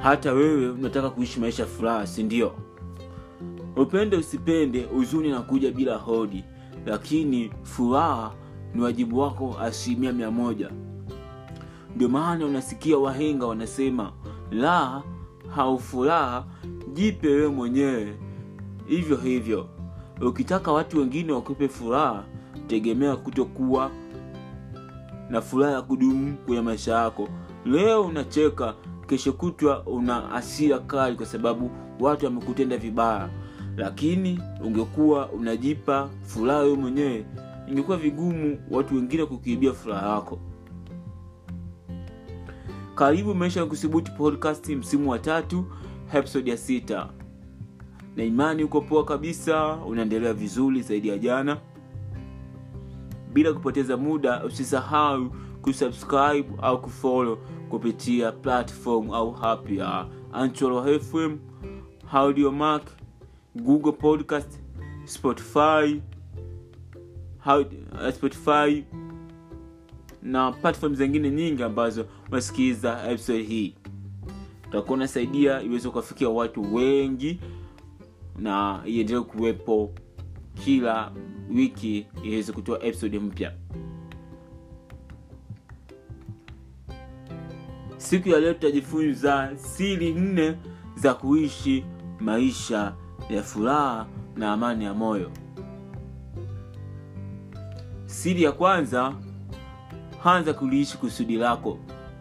hata wewe unataka kuishi maisha ya furaha si ndio upende usipende huzuni nakuja bila hodi lakini furaha ni wajibu wako asilimia mia moja ndio maana unasikia wahenga wanasema la haufuraha jipe wewe mwenyewe hivyo hivyo ukitaka watu wengine wakupe furaha tegemea kutokuwa na furaha ya kudumu kwenye maisha yako leo unacheka kesho kutwa una hasira kali kwa sababu watu wamekutenda vibaya lakini ungekuwa unajipa furaha wewe mwenyewe ingekuwa vigumu watu wengine kukiibia furaha yako karibu maisha ya kusubuti podcast msimu wa tatu episode ya sita na imani uko poa kabisa unaendelea vizuri zaidi ya jana bila kupoteza muda usisahau kusubscribe au kufollow kupitia platform au app ya Anchor FM, Audiomack, Google Podcast, Spotify, How- Spotify na platform zingine nyingi ambazo unasikiza episode hii utakuwa unasaidia iweze kuwafikia watu wengi na iendelee kuwepo kila wiki iweze kutoa episode mpya siku ya leo tutajifunza siri nne za kuishi maisha ya furaha na amani ya moyo siri ya kwanza anza kuliishi kusudi lako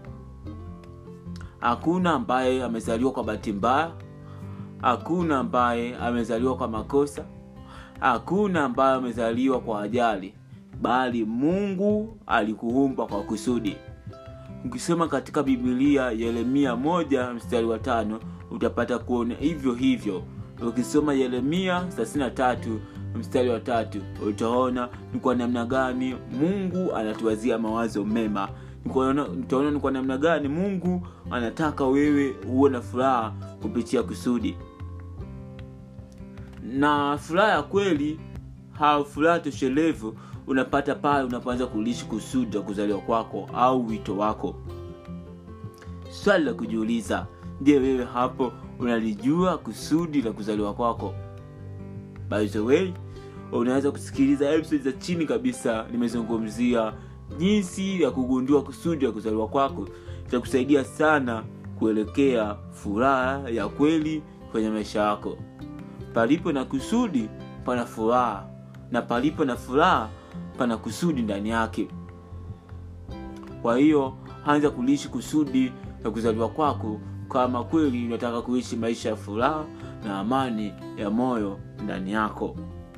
hakuna ambaye amezaliwa kwa bahati mbaya hakuna ambaye amezaliwa kwa makosa hakuna ambaye amezaliwa kwa ajali bali mungu alikuumba kwa kusudi ukisoma katika bibilia yeremia moja mstari wa tano utapata kuona hivyo hivyo ukisoma yeremia 33 mstari wa tatu utaona ni kwa namna gani mungu anatuwazia mawazo mema utaona ni kwa namna gani mungu anataka wewe uwe na furaha kupitia kusudi na furaha ya kweli au furaha toshelevu unapata pale unapoanza kulishi kusudi la kuzaliwa kwako au wito wako swali la kujiuliza je wewe hapo unalijua kusudi la kuzaliwa kwako by the way unaweza kusikiliza episode za chini kabisa nimezungumzia jinsi ya kugundua kusudi la kuzaliwa kwako itakusaidia sana kuelekea furaha ya kweli kwenye maisha yako palipo na kusudi pana furaha na palipo na furaha pana kusudi ndani yake kwa hiyo anza kuliishi kusudi la kuzaliwa kwako kama kweli unataka kuishi maisha ya furaha na amani ya moyo ndani yako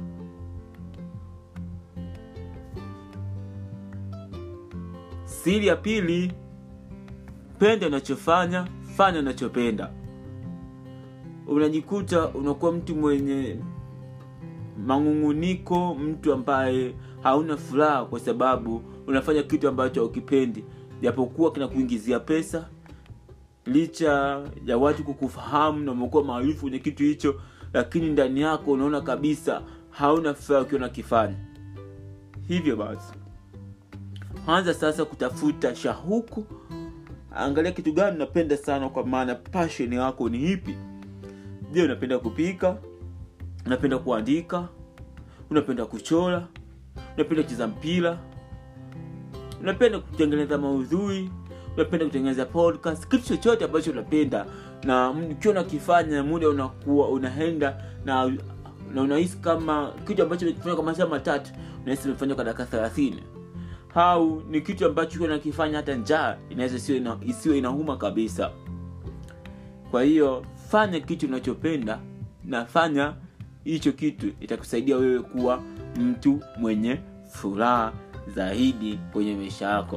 siri ya pili penda unachofanya fanya unachopenda unajikuta unakuwa mtu mwenye mang'ung'uniko mtu ambaye hauna furaha kwa sababu unafanya kitu ambacho haukipendi japokuwa kinakuingizia pesa licha ya watu kukufahamu na umekuwa maarufu kwenye kitu hicho lakini ndani yako unaona kabisa hauna furaha ukiwa nakifanya hivyo basi anza sasa kutafuta shahuku angalia kitu gani unapenda sana kwa maana passion yako ni ipi je unapenda kupika unapenda kuandika unapenda kuchora unapenda kucheza mpira unapenda kutengeneza maudhui unapenda kutengeneza podcast kitu chochote ambacho unapenda na ukiwa unakifanya muda unakuwa unaenda na na unahisi kama kitu ambacho umekifanya kwa masaa matatu unahisi umefanya kwa dakika thelathini au ni kitu ambacho ukiwa unakifanya hata njaa inaweza isiwe ina, isiwe inauma kabisa kwa hiyo fanya kitu unachopenda na fanya hicho kitu itakusaidia wewe kuwa mtu mwenye furaha zaidi kwenye maisha yako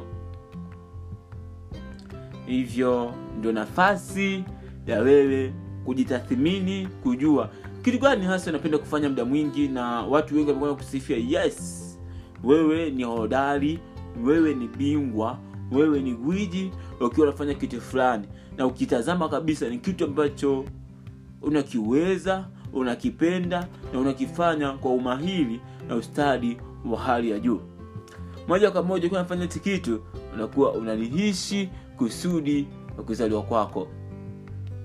hivyo ndio nafasi ya wewe kujitathmini kujua kitu gani hasa unapenda kufanya muda mwingi na watu wengi wamekuwa kusifia yes wewe ni hodari wewe ni bingwa wewe ni gwiji ukiwa unafanya kitu fulani na ukitazama kabisa ni kitu ambacho unakiweza unakipenda na unakifanya kwa umahiri na ustadi wa hali ya juu moja kwa moja ukiwa unafanya hichi kitu unakuwa unalihishi kusudi la kuzaliwa kwako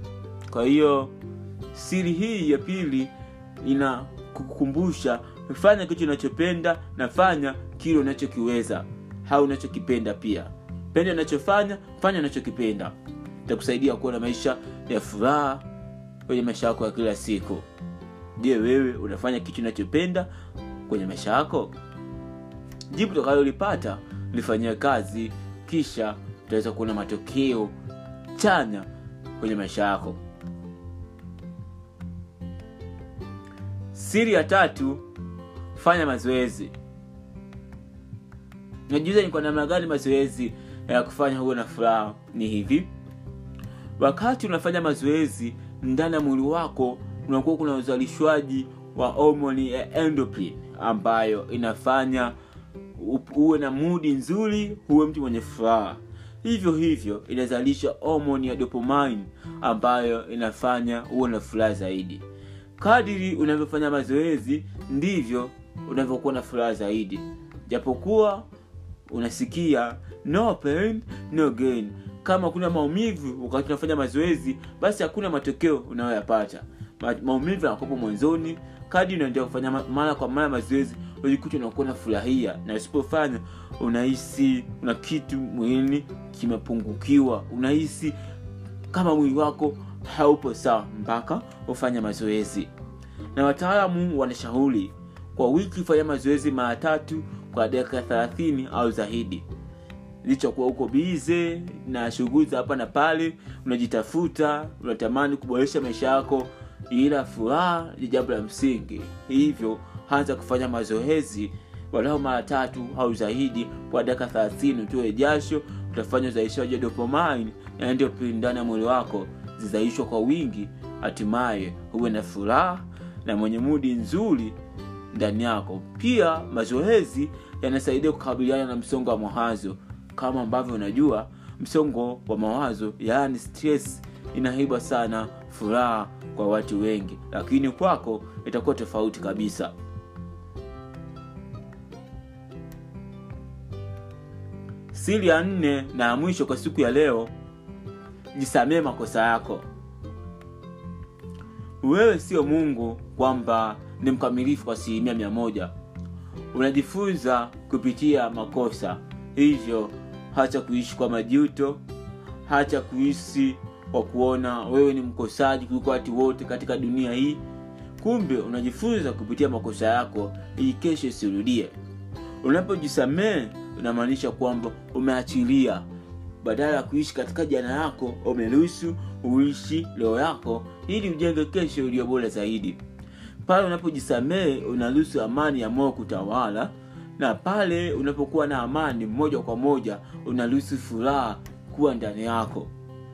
kwa hiyo siri hii ya pili ina kukukumbusha fanya kitu unachopenda na fanya kile unachokiweza au unachokipenda pia penda unachofanya fanya unachokipenda itakusaidia kuwa na maisha ya furaha kwenye maisha yako ya kila siku je wewe unafanya kitu unachopenda kwenye maisha yako jibu utakalolipata lifanyia kazi kisha utaweza kuona matokeo chanya kwenye maisha yako siri ya tatu fanya mazoezi najuza ni kwa namna gani mazoezi ya kufanya huwe na furaha ni hivi wakati unafanya mazoezi ndani ya mwili wako unakuwa kuna uzalishwaji wa homoni ya endorphin ambayo inafanya uwe na mudi nzuri huwe mtu mwenye furaha hivyo hivyo inazalisha homoni ya dopamine ambayo inafanya uwe na furaha zaidi kadiri unavyofanya mazoezi ndivyo unavyokuwa na furaha zaidi japokuwa unasikia no pain no gain kama kuna maumivu wakati unafanya mazoezi basi hakuna matokeo unayoyapata Ma, maumivu yanakopo mwanzoni kadi unaendelea kufanya mara kwa mara mazoezi unajikuta unakuwa unafurahia na usipofanya unahisi una kitu mwilini kimepungukiwa unahisi kama mwili wako haupo sawa mpaka ufanya mazoezi na wataalamu wanashauri kwa wiki fanya mazoezi mara tatu kwa dakika thelathini au zaidi licha kuwa uko bize na shughuli za hapa na pale unajitafuta unatamani kuboresha maisha yako ila furaha ni jambo la msingi hivyo anza kufanya mazoezi walau mara tatu au zaidi kwa dakika thelathini utoe jasho utafanya uzalishaji wa dopamine na ndio ndani ya mwili wako zizalishwa kwa wingi hatimaye huwe na furaha na mwenye mudi nzuri ndani yako pia mazoezi yanasaidia kukabiliana na msongo wa mawazo kama ambavyo unajua msongo wa mawazo yaani stress inaiba sana furaha kwa watu wengi lakini kwako itakuwa tofauti kabisa siri ya nne na ya mwisho kwa siku ya leo jisamee makosa yako wewe sio mungu kwamba ni mkamilifu kwa asilimia mia moja unajifunza kupitia makosa hivyo hacha kuishi kwa majuto hacha kuishi kwa kuona wewe ni mkosaji kuliko watu wote katika dunia hii kumbe unajifunza kupitia makosa yako ili kesho isirudie unapojisamee unamaanisha kwamba umeachilia badala ya kuishi katika jana yako umeruhusu uishi leo yako ili ujenge kesho iliyo bora zaidi pale unapojisamehe unaruhusu amani ya moyo kutawala na pale unapokuwa na amani moja kwa moja unaruhusu furaha kuwa ndani yako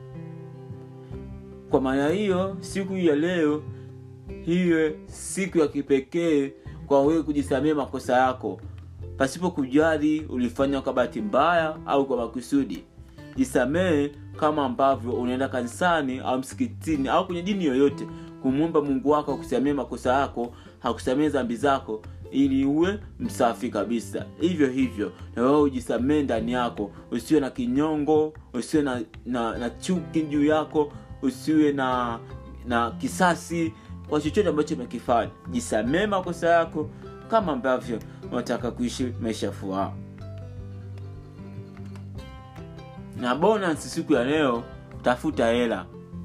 kwa maana hiyo siku hii ya leo hiwe siku ya kipekee kwa wewe kujisamea makosa yako pasipo kujali ulifanya kwa bahati mbaya au kwa makusudi jisamehe kama ambavyo unaenda kanisani au msikitini au kwenye dini yoyote kumwomba mungu wako akusamee makosa yako akusamee dhambi zako ili uwe msafi kabisa hivyo hivyo na wewe ujisamee ndani yako usiwe na kinyongo usiwe na, na, na chuki juu yako usiwe na na kisasi kwa chochote ambacho umekifanya jisamee makosa yako kama ambavyo unataka kuishi maisha furaha na bonus siku ya leo tafuta hela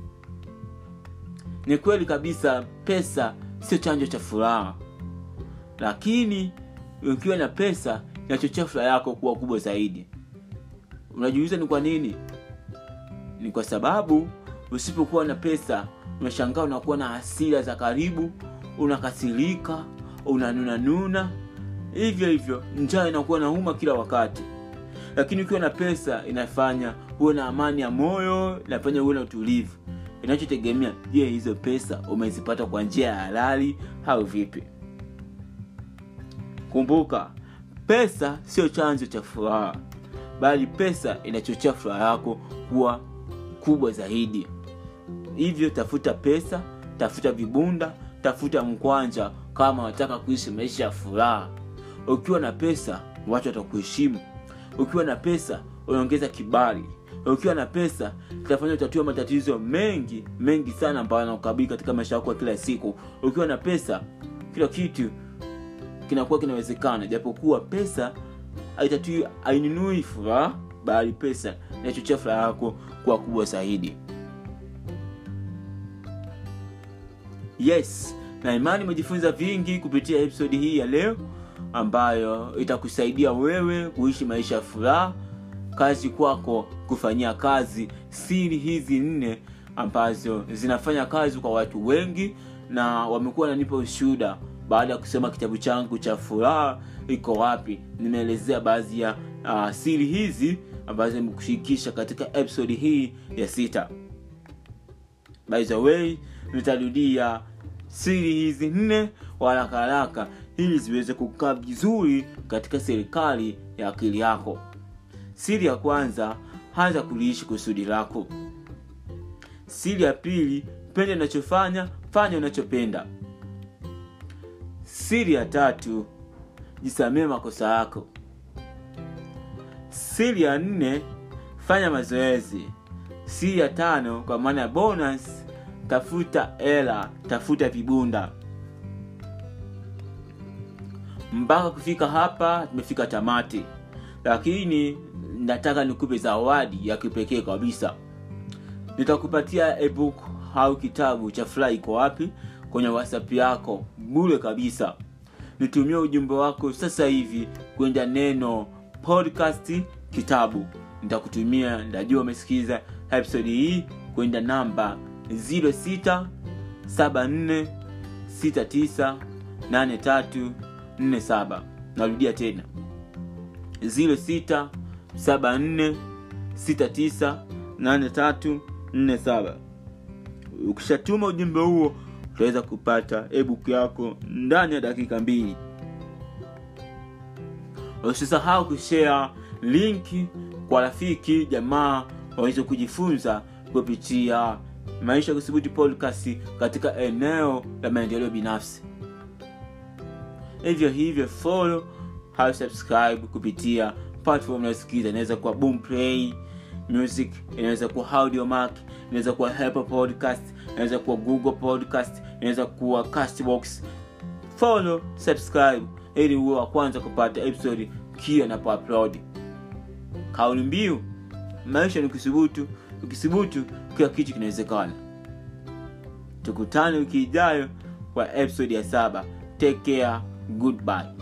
ni kweli kabisa pesa sio chanjo cha furaha lakini ukiwa na pesa inachochea furaha yako kuwa kubwa zaidi unajiuliza ni kwa nini ni kwa sababu usipokuwa na pesa unashangaa unakuwa na hasira za karibu unakasirika unanunanuna hivyo hivyo njaa inakuwa nauma kila wakati lakini ukiwa na pesa inafanya huwe na amani ya moyo inafanya huwe na utulivu inachotegemea je hizo pesa umezipata kwa njia ya halali au vipi kumbuka pesa sio chanzo cha furaha bali pesa inachochea furaha yako kuwa kubwa zaidi hivyo tafuta pesa tafuta vibunda tafuta mkwanja kama wataka kuishi maisha ya furaha ukiwa na pesa watu watakuheshimu ukiwa na pesa unaongeza kibali ukiwa na pesa itafanya utatua matatizo mengi mengi sana ambayo yanakukabili katika maisha yako ya kila siku ukiwa na pesa kila kitu kinakuwa kinawezekana japokuwa pesa haitatui ainunui furaha bali pesa inachochea furaha yako kuwa kubwa zaidi yes na imani umejifunza vingi kupitia episodi hii ya leo ambayo itakusaidia wewe kuishi maisha ya furaha kazi kwako kufanyia kazi siri hizi nne ambazo zinafanya kazi kwa watu wengi na wamekuwa nanipa ushuhuda baada ya kusoma kitabu changu cha furaha iko wapi nimeelezea baadhi ya uh, siri hizi ambazo nimekushirikisha katika episodi hii ya sita by the way nitarudia siri hizi nne haraka haraka ili ziweze kukaa vizuri katika serikali ya akili yako siri ya kwanza anza kuliishi kusudi lako siri ya pili pende unachofanya fanya unachopenda siri ya tatu jisamee makosa yako siri ya nne fanya mazoezi siri ya tano kwa maana ya bonus tafuta hela tafuta vibunda mpaka kufika hapa tumefika tamati lakini nataka nikupe zawadi ya kipekee kabisa nitakupatia ebook au kitabu cha furaha iko wapi kwenye whatsapp yako bure kabisa nitumie ujumbe wako sasa hivi kwenda neno podcast kitabu nitakutumia ndajua umesikiza episode hii kwenda namba 0674698347 narudia tena 0674698347 ukishatuma ujumbe huo utaweza kupata ebook yako ndani ya dakika mbili usisahau kushare linki kwa rafiki jamaa waweze kujifunza kupitia maisha kusubuti podcast katika eneo la maendeleo binafsi hivyo hivyo follow au subscribe kupitia platform unayosikiza inaweza kuwa boom play music inaweza kuwa audiomark inaweza kuwa helper podcast inaweza kuwa google podcast inaweza kuwa castbox follow subscribe ili uwe wa kwanza kupata episode kila napoupload kauli mbiu maisha ni ukisubutu ukisubutu kila kitu kinawezekana tukutane wiki ijayo kwa episode ya saba take care goodbye